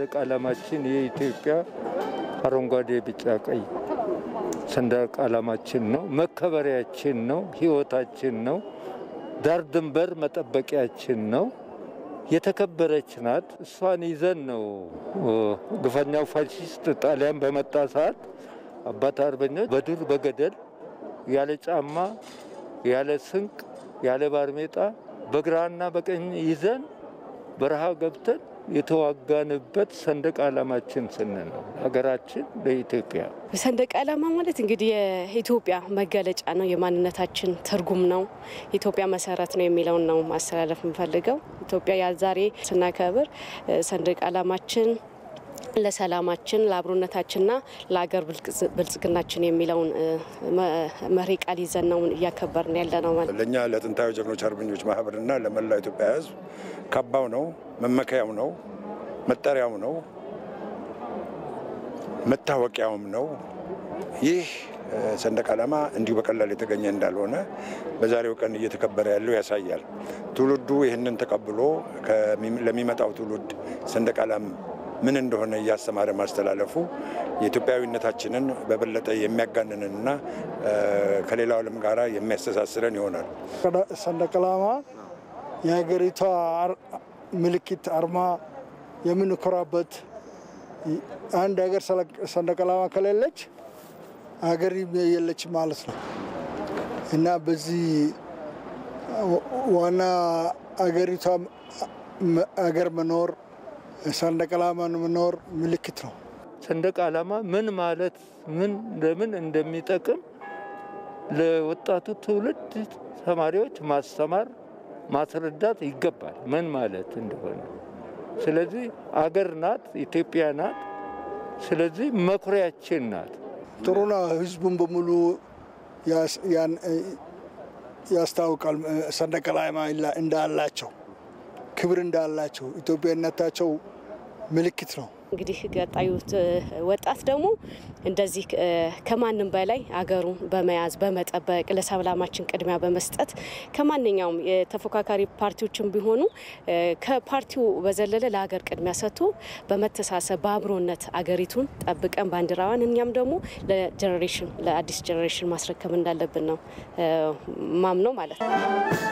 ሰንደቅ ዓላማችን የኢትዮጵያ አረንጓዴ፣ ቢጫ፣ ቀይ ሰንደቅ ዓላማችን ነው። መከበሪያችን ነው። ሕይወታችን ነው። ዳር ድንበር መጠበቂያችን ነው። የተከበረች ናት። እሷን ይዘን ነው ግፈኛው ፋሽስት ጣሊያን በመጣ ሰዓት አባት አርበኞች በዱር በገደል ያለ ጫማ ያለ ስንቅ ያለ ባርሜጣ በግራና በቀኝ ይዘን በረሃ ገብተን የተዋጋንበት ሰንደቅ ዓላማችን ስንል ነው። ሀገራችን ለኢትዮጵያ ሰንደቅ ዓላማ ማለት እንግዲህ የኢትዮጵያ መገለጫ ነው፣ የማንነታችን ትርጉም ነው፣ የኢትዮጵያ መሰረት ነው የሚለውን ነው ማስተላለፍ የምፈልገው። ኢትዮጵያ ዛሬ ስናከብር ሰንደቅ ዓላማችን ለሰላማችን ለአብሮነታችንና ለአገር ብልጽግናችን የሚለውን መሪ ቃል ይዘን ነው እያከበርን ያለ ነው ማለት ለእኛ ለጥንታዊ ጀግኖች አርበኞች ማህበርና ለመላው ኢትዮጵያ ሕዝብ ካባው ነው፣ መመከያው ነው፣ መጠሪያው ነው፣ መታወቂያውም ነው። ይህ ሰንደቅ ዓላማ እንዲሁ በቀላል የተገኘ እንዳልሆነ በዛሬው ቀን እየተከበረ ያለው ያሳያል። ትውልዱ ይህንን ተቀብሎ ለሚመጣው ትውልድ ሰንደቅ ዓላማ ምን እንደሆነ እያስተማረ ማስተላለፉ የኢትዮጵያዊነታችንን በበለጠ የሚያጋንንንና ከሌላው ዓለም ጋር የሚያስተሳስረን ይሆናል። ሰንደቅ ዓላማ የሀገሪቷ ምልክት፣ አርማ የምንኮራበት አንድ ሀገር ሰንደቅ ዓላማ ከሌለች ሀገር የለች ማለት ነው እና በዚህ ዋና አገሪቷ አገር መኖር ሰንደቅ ዓላማ መኖር ምልክት ነው። ሰንደቅ ዓላማ ምን ማለት ምን ለምን እንደሚጠቅም ለወጣቱ ትውልድ ተማሪዎች ማስተማር ማስረዳት ይገባል፣ ምን ማለት እንደሆነ። ስለዚህ አገር ናት፣ ኢትዮጵያ ናት። ስለዚህ መኩሪያችን ናት። ጥሩ ነው። ህዝቡን በሙሉ ያስታውቃል። ሰንደቅ ዓላማ እንዳላቸው ክብር እንዳላቸው ኢትዮጵያዊነታቸው ምልክት ነው። እንግዲህ ቀጣዩ ወጣት ደግሞ እንደዚህ ከማንም በላይ አገሩን በመያዝ በመጠበቅ ለሰላማችን ቅድሚያ በመስጠት ከማንኛውም የተፎካካሪ ፓርቲዎችን ቢሆኑ ከፓርቲው በዘለለ ለሀገር ቅድሚያ ሰጥቶ በመተሳሰብ በአብሮነት አገሪቱን ጠብቀን ባንዲራዋን እኛም ደግሞ ለጀኔሬሽን ለአዲስ ጀኔሬሽን ማስረከብ እንዳለብን ነው ማምነው ማለት ነው።